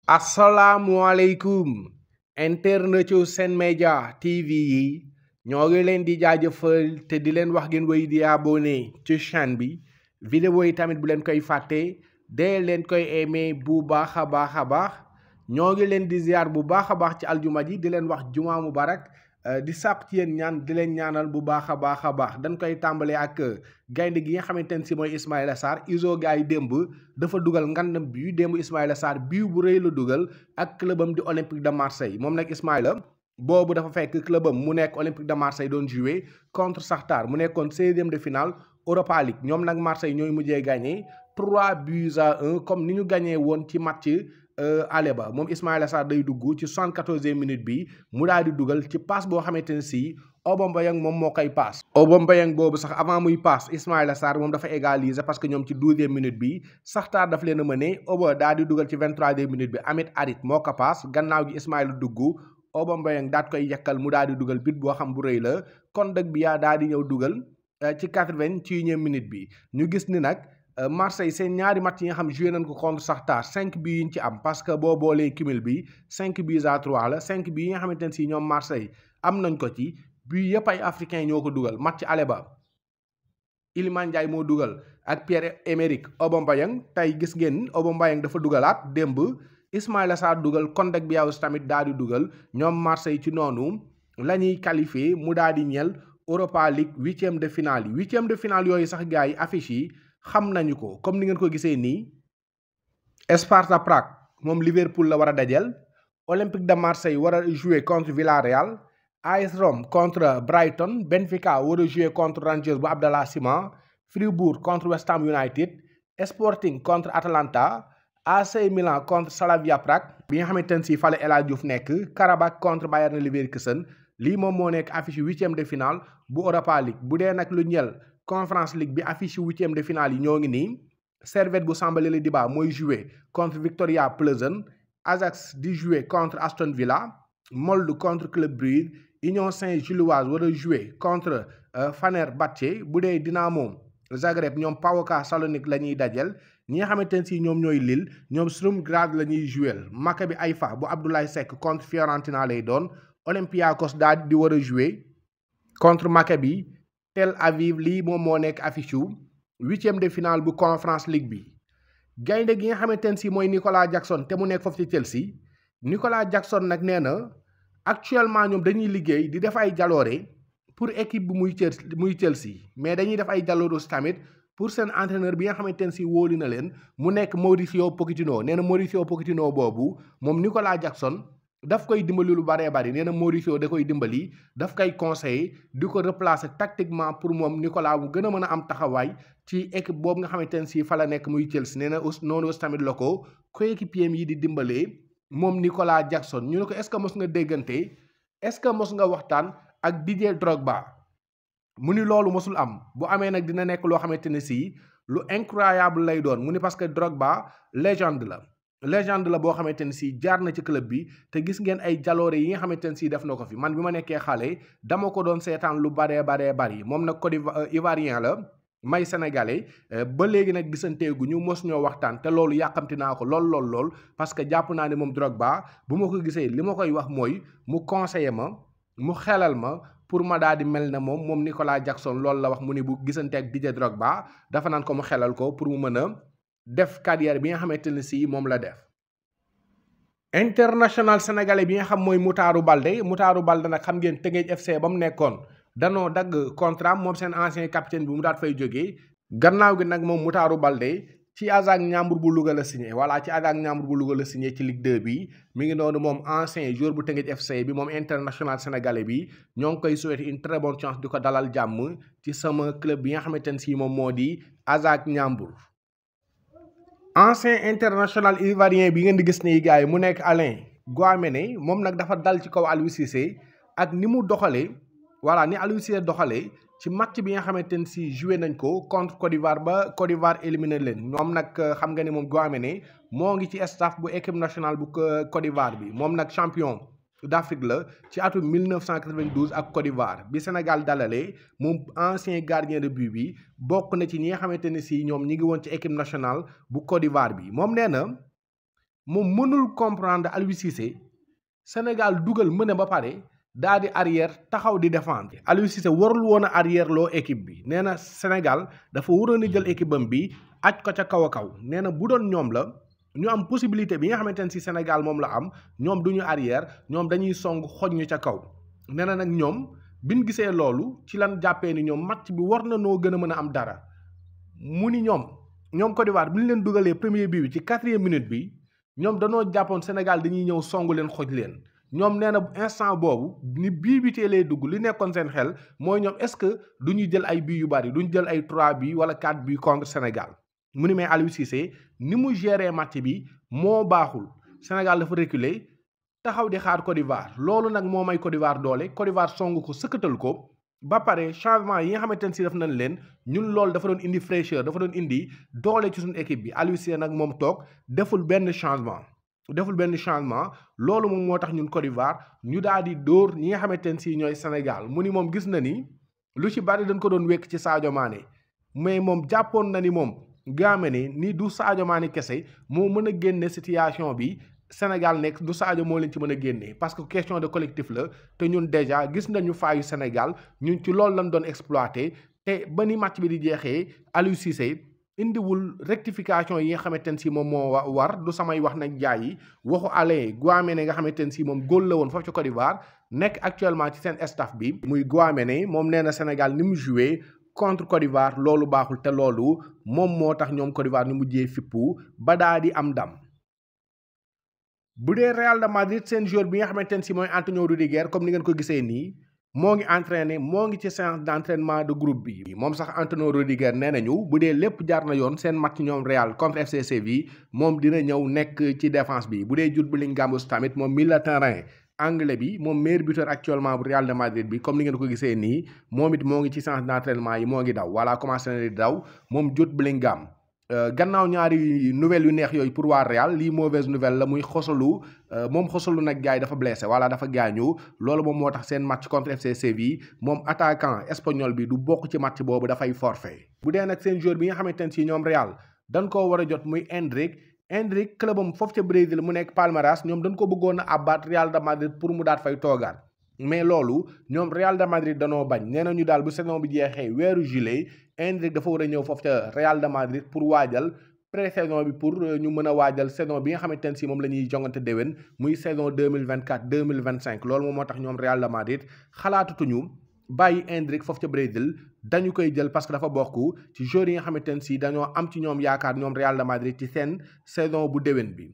asalaamualeykum internet yu Sen Média TV yi ñoo ngi leen di jaajëfal te di leen wax ngeen wéy di abonné ci chaîne bi vidéo yi tamit bu leen koy fàtte dee leen koy aimé bu baax a baax a baax ñoo ngi leen di ziar bu baax a baax ci aljuma ji di leen wax juma mubarak di sàpp ci yéen ñaan di leen ñaanal bu baax a baax a baax dañ koy tàmbalee ak gaynde gi nga xamante ne si mooy Ismaïla Sarr iso gars yi démb dafa dugal ngandam bi démb Ismaïla Sarr bii bu rëy la dugal ak clubam di Olympique de Marseille moom nag Ismaïla boobu dafa fekk clubam mu nekk Olympique de Marseille doon jouer contre Shakhtar mu nekkoon seizième de finale Europa League ñoom nag Marseille ñooy mujjee gagné 3 buts à 1 comme ni ñu gagné woon ci match ale ba moom Ismaïla Sarr day dugg ci soixante-quatorzième minute bi mu daal di dugal ci passe boo xamante ne si Aubameyang moom moo koy passe Aubameyang boobu sax avant muy passe Ismaïla Sarr moom dafa égaliser parce que ñoom ci douzième minute bi Shakhtar daf leen a mëne Aubameyang daal di dugal ci vingt-troisième minute bi Amit Harit moo ko passe gannaaw gi Ismaïla dugg Aubameyang daat koy yekkal mu daal di dugal bit boo xam bu rëy la kon dëgg bi yaa daal di ñëw dugal ci quatre-vingt-unième minute bi ñu gis ni nag Marseille seen ñaari match yi nga xam joué nañ ko contre Shakhtar cinq bi yi ñu ci am parce que boo boolee cumul bi cinq buts à trois la cinq bi yi nga xamante ne si ñoom Marseille am nañ ko ci bii yëpp ay africain ñoo ko dugal match ale ba Iliman Ndiaye moo dugal ak Pierre-Emerick Aubameyang tey gis ngeen Aubameyang dafa dugalaat démb Ismaïla Sarr dugal Kondak Biaous tamit daal di dugal ñoom Marseille ci noonu la ñuy qualifié mu daal di ñel Europa League huitième de finale yi huitième de finale yooyu sax gars yi affiche yi xam nañu ko comme ni ngeen ko gisee nii Sparta Prague moom Liverpool la war a dajel Olympique de Marseille war a jouer contre Villarreal AS Rome contre Brighton Benfica war a jouer contre Rangers bu Abdallah Sima Fribourg contre West Ham United Sporting contre Atalanta AC Milan contre Slavia Prague bi nga xamante ne si fale El Hadji Diouf nekk Karabakh contre Bayer Leverkusen lii moom moo nekk affiche huitième de finale bu Europa League bu dee nag lu ñel Conference League bi affiche huitième de finale yi ñoo ngi nii Servette bu Samba Diba mooy jouer contre Victoria Plzen Ajax di jouer contre Aston Villa Molde contre Club Brugge Union Saint-Gilloise war a jouer contre Fenerbahçe bu dee Dinamo Zagreb ñoom PAOK Salonique la ñuy dajel ñi nga xamante ne si ñoom ñooy Lille ñoom Sturm Graz la ñuy jouer Maccabi Haïfa bu Abdoulaye Seck contre Fiorentina lay doon Olympiakos daal di war a jouer contre Maccabi Tel Aviv lii moom moo nekk affiche yu huitième de finale bu Conference League bi gaynde gi nga xamante ne si mooy Nicolas Jackson te mu nekk foofu ci Chelsea Nicolas Jackson nag nee na actuellement ñoom dañuy liggéey di def ay jaloore pour équipe bi muy Chelsea muy Chelsea mais dañuy def ay jaloore aussi tamit pour seen entraîneur bi nga xamante ne si wóoli na leen mu nekk Mauricio Pochettino nee na Mauricio Pochettino boobu moom Nicolas Jackson daf koy dimbali lu baree bari nee na Mauricio da koy dimbali daf koy conseiller di ko replacer tactiquement pour moom Nicolas mu gën a mën a am taxawaay ci équipe boobu nga xamante ne si fa la nekk muy Chelsea nee na aussi noonu aussi tamit la ko coéquipier yi di dimbalee moom Nicolas Jackson ñu ne ko est-ce que mos nga déggante est-ce que mos nga waxtaan ak Didier Drogba mu ni loolu mosul am bu amee nag dina nekk loo xamante ne si lu incroyable lay doon mu ni parce que Drogba légende la. légende la boo xamante ne si jaar na ci club bi te gis ngeen ay jaloore yi nga xamante ne si def na ko fi man bi ma nekkee xale dama ko doon seetaan lu baree baree bari moom nag Côte Ivoirien la may sénégalais ba léegi nag gisanteegu ñu mos ñoo waxtaan te loolu yàqamti naa ko lool lool lool parce que jàpp naa ne moom Drogba bu ma ko gisee li ma koy wax mooy mu conseiller ma mu xelal ma pour ma daal di mel ne moom moom Nicolas Jackson loolu la wax mu ni bu gisante ak Didier Drogba dafa naan ko mu xelal ko pour mu mën a def carrière bi nga xamante ne si moom la def international sénégalais bi nga xam mooy Mutaaru Balde Mutaaru Balde nag xam ngeen Teungueth FC ba mu nekkoon danoo dagg contrat moom seen ancien capitaine bi mu daat fay jógee gannaaw gi nag moom Mutaaru Balde ci ASAC Ñambur bu Louga la signé voilà ci ASAC Ñambur bu Louga la signé ci Ligue 2 bi mi ngi noonu moom ancien joueur bu Teungueth FC bi moom international sénégalais bi ñoo ngi koy souhaiter une très bonne chance di ko dalal jàmm ci sama club bi nga xamante ne si moom moo di ASAC Ñambur ancien international ivoirien bi ngeen di gis nii gars yi mu nekk Alain Guaméné moom nag dafa dal ci kaw Aliou Cissé ak ni mu doxalee voilà ni Aliou Cissé doxalee ci match bi nga xamante ne si joué nañ ko contre Côte d'Ivoire ba Côte d'Ivoire éliminé leen ñoom nag xam nga ni moom Guaméné moo ngi ci staff bu équipe nationale bu Côte d'Ivoire bi moom nag champion d'Afrique la ci atum 1992 ak Côte d'Ivoire bi Sénégal dalalee moom ancien gardien de but bi bokk na ci ñi nga xamante ne si ñoom ñi ngi woon ci équipe nationale bu Côte d'Ivoire bi moom nee na moom mënul comprendre Aliou Cissé Sénégal dugal mën a ba pare daa di arrière taxaw di défendre Aliou Cissé warul woon a arrière loo équipe bi nee na Sénégal dafa waroon a jël équipe am bi aj ko ca kaw a kaw nee na bu doon ñoom la ñu am possibilité bi nga xamante ne si Sénégal moom la am ñoom du ñu arrière ñoom dañuy song xoj ñu ca kaw nee na nag ñoom biñ gisee loolu ci lan jàppee ni ñoom match bi war na noo gën a mën a am dara mu ni ñoom ñoom Côte d'Ivoire bi ñu leen dugalee premier bi bi ci quatrième minute bi ñoom danoo jàppoon Sénégal dañuy ñëw songu leen xoj leen ñoom nee na instant boobu ni bii bi teelee dugg li nekkoon seen xel mooy ñoom est-ce que du ñu jël ay bii yu bari du ñu jël ay 3 bi wala 4 bi contre Sénégal mu ni mais Aliou Cissé ni mu géré match bi moo baaxul Sénégal dafa reculer taxaw di xaar Côte d'Ivoire loolu nag moo may Côte d'Ivoire doole Côte d'Ivoire song ko sëkkatal ko ba pare changement yi nga xamante ne si def nañ leen ñun loolu dafa doon indi fraîcheur dafa doon indi doole ci suñu équipe bi Aliou Cissé nag moom toog deful benn changement deful benn changement loolu moom moo tax ñun Côte d'Ivoire ñu daal di dóor ñi nga xamante ne si ñooy Sénégal mu ni moom gis na ni lu ci bari dañ ko doon wekk ci Sadio Mané mais moom jàppoon na ni moom gaame ne ni du Sadio Mané kese moo mën a génne situation bi Sénégal nekk du Sadio moo leen ci mën a génne parce que question de collectif la te ñun déjà gis nañu faayu Sénégal ñun ci loolu lañ doon exploité te ba ni match bi di jeexee Aliou Cissé indiwul rectification yi nga xamante ne si moom moo war du samay wax nag jaay yi waxu Alain Guaméné nga xamante ne si moom góol la woon foofu ci Côte d'Ivoire nekk actuellement ci seen staff bi muy Guaméné moom nee na Sénégal ni mu joué contre Côte d'Ivoire loolu baaxul te loolu moom moo tax ñoom Côte d'Ivoire ñu mujjee fippu ba daa di am ndam bu dee Real de Madrid seen joueur bi nga xamante ne si mooy Antonio Rudiger comme ni ngeen ko gisee nii moo ngi entraîné moo ngi ci séance d'entraînement de groupe bi moom sax Antonio Rudiger nee nañu bu dee lépp jaar na yoon seen match ñoom Real contre FC Séville moom dina ñëw nekk ci défense bi bu dee Jude Bellingham tamit moom milieu de terrain anglais bi moom meilleur buteur actuellement bu Real de Madrid bi comme ni ngeen ko gisee nii moom it moo ngi ci séance d'entraînement yi moo ngi daw voilà commencé na di daw moom Jude Bellingham gannaaw ñaari nouvelles yu neex yooyu pour waa Real lii mauvaise nouvelle la muy xosalu moom xosalu nag gars yi dafa blessé voilà dafa gaañu loolu moom moo tax seen match contre FC Séville moom attaquant espagnol bi du bokk ci match boobu dafay forfait bu dee nag seen joueur bi nga xamante ne si ñoom Real dañ koo war a jot muy Endrick Endrick clubam foofu ca Brésil mu nekk Palmeiras ñoom dañ ko bëggoon a abat Real de Madrid pour mu daat fay toogaat mais loolu ñoom Real de Madrid danoo bañ nee nañu daal bu saison bi jeexee weeru juillet Endrick dafa war a ñëw foofu ca Real de Madrid pour waajal pré-saison bi pour ñu mën a waajal saison bi nga xamante ne si moom la ñuy jongante déwén muy saison deux mille vingt quatre deux mille vingt cinq loolu moom moo tax ñoom Real de Madrid xalaatatuñu bàyyi Endrick foofu ca Brésil dañu koy jël parce que dafa bokk ci joueurs yi nga xamante ne si dañoo am ci ñoom yaakaar ñoom Real de Madrid ci seen saison bu déwén bi.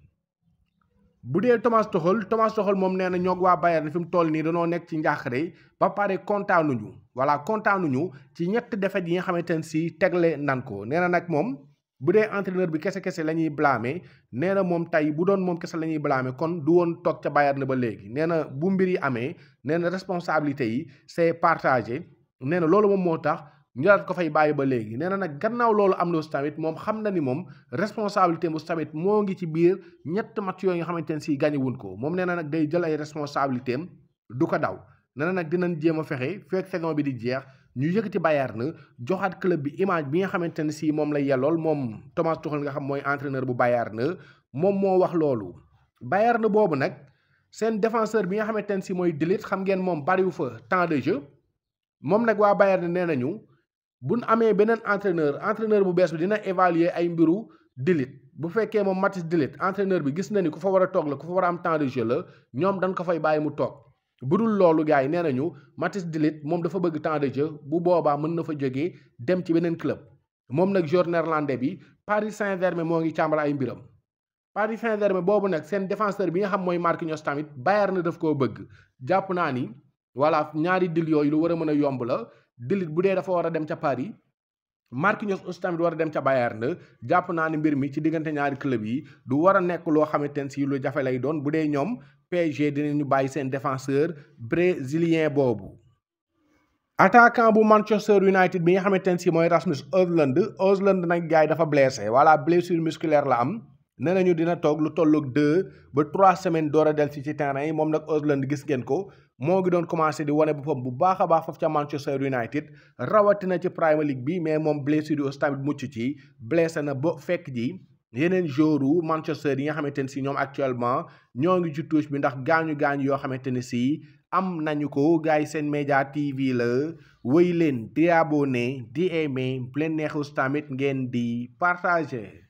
bu dee Thomas Tuchel Thomas Tuchel moom nee na ñoog waa Bayern fi mu toll nii danoo nekk ci njaaxare ba pare kontaanuñu voilà kontaanuñu ci ñett défaites yi nga xamante ne si tegle nan ko nee na nag moom bu dee entraîneur bi kese kese la ñuy blâmer nee na moom tey bu doon moom kese la ñuy blâmer kon du woon toog ca Bayern ba léegi nee na bu mbir yi amee nee na responsabilité yi c'est partagé nee na loolu moom moo tax. ñu daal ko fay bàyyi ba léegi nee na nag gannaaw loolu am na tamit moom xam na ni moom responsabilité mu tamit moo ngi ci biir ñett match yooyu nga xamante ne si gagné wuñ ko moom nee na nag day jël ay responsabilité am du ko daw nee na nag dinañ jéem a fexe fekk saison bi di jeex ñu yëkkati Bayern joxaat club bi image bi nga xamante ne si moom la yellool moom Thomas Tuchel nga xam mooy entraîneur bu Bayern moom moo wax loolu. Bayern boobu nag seen défenseur bi nga xamante ne si mooy De Ligt xam ngeen moom bariwu fa temps de jeu moom nag waa Bayern nee nañu. bu nu amee beneen entraîneur entraîneur bu bees bi dina évaluer ay mbiru De Ligt bu fekkee moom Mathis De Ligt entraîneur bi gis na ni ku fa war a toog la ku fa war a am temps de jeu la ñoom dañ ko fay bàyyi mu toog bu dul loolu gars yi nee nañu Mathis De Ligt moom dafa bëgg temps de jeu bu boobaa mën na fa jógee dem ci beneen club moom nag joueur néerlandais bi Paris Saint-Germain moo ngi càmbal ay mbiram. Paris Saint-Germain boobu nag seen défenseur bi nga xam mooy Marquinhos tamit Bayern na daf koo bëgg jàpp naa ni voilà ñaari dil yooyu lu war a mën a yomb la. De Ligt bu dee dafa war a dem ca Paris Marquinhos aussi tamit war a dem ca Bayern jàpp naa ne mbir mi ci diggante ñaari club yi du war a nekk loo xamante ne si lu jafe lay doon bu dee ñoom PSG dinañu bàyyi seen défenseur brésilien boobu. attaquant bu Manchester United bi nga xamante ne si mooy Rasmus Højlund Højlund nag gars yi dafa blessé voilà blessure musculaire la am. nee nañu dina toog lu tolloog deux ba trois semaines door a del si ci terrain yi moom nag Højlund gis ngeen ko moo ngi doon commencé di wane boppam bu baax a baax foofu ca Manchester United rawatina ci Premier League bi mais moom blessure yi aussi tamit mucc ci blessé na ba fekk ji yeneen joueurs Manchester yi nga xamante ne si ñoom actuellement ñoo ngi ci touche bi ndax gaañu gaañu yoo xamante ne si am nañu ko gars yi seen média TV la wéy leen di abonné di aimé bu leen neexus tamit ngeen di partager.